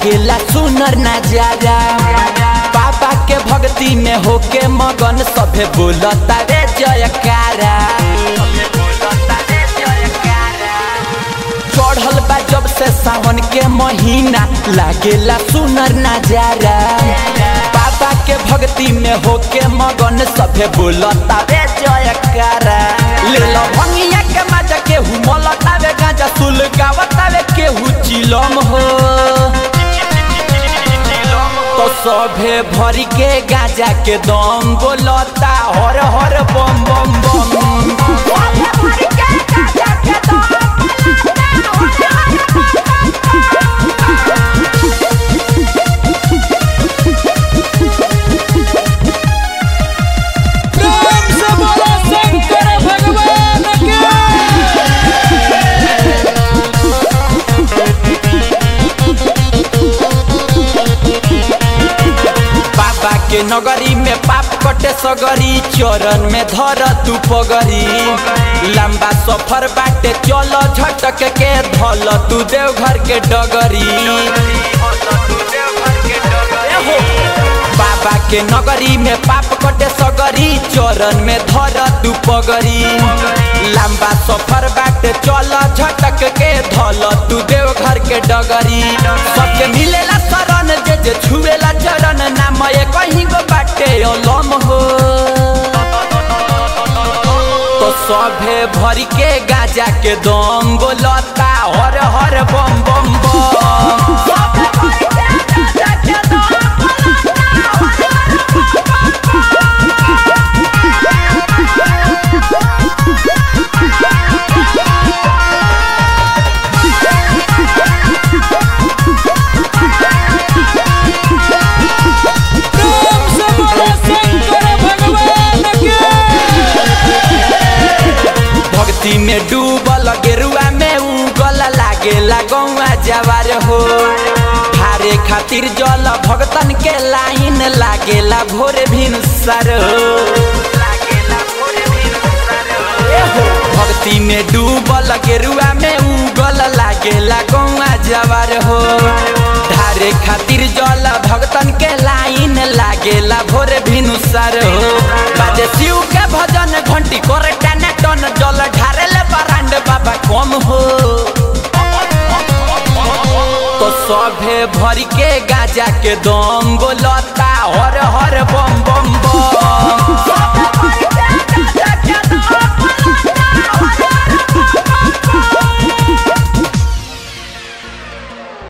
लागेला सुनर नजारा बाबा के भक्ति में होके मगन सभे बोलता रे जयकारा चढ़ल बा जब से सावन के महीना लागेला सुनर नजारा बाबा के भक्ति में होके मगन सभे बोलता रे जयकारा ले लो भंगिया के मजा के हु मलतावे गांजा सुल गावतावे के हु चिलम हो तो सभे भरी के गांजा के दम बोलता हर हर बम बम बम प्रेम से बोलो शंकर भगवान के बाबा के नगरी में पाप कटे सगरी चरण में धर तू पगरी लंबा सफर बाटे चल झटक के धल तू देवघर के डगरी एहो, बाबा के नगरी में पाप कटे सगरी चरण में धर तू पगरी लंबा सफर बाटे चल झटक के धल तू देवघर के डगरी सबके मिलेला शरण जे जे छुएला चरण नाम ये कहीं गो बाटे अलम हो तो सभे भरी के गाजा के दम बोलता हर हर बम बम बम प्रेम से बोलो शंकर भगवान के भक्ति में डूबल गेरुआ में उगल लागेला गौआ जवार हो हारे खातिर जल भगतन के लाइन लागेला भोर भिन सर भक्ति में डूबल गेरुआ में उगल लागेला गौआ जवार हो धारे खातिर जल भगतन के लाइन लागेला भोर भिनुसर हो बाजे शिव के भजन घंटी करे टन टन जल ढारेले बरांड बाबा कम हो तो सभे भरी के गाजा के दम बोलता हर हर बम बम बम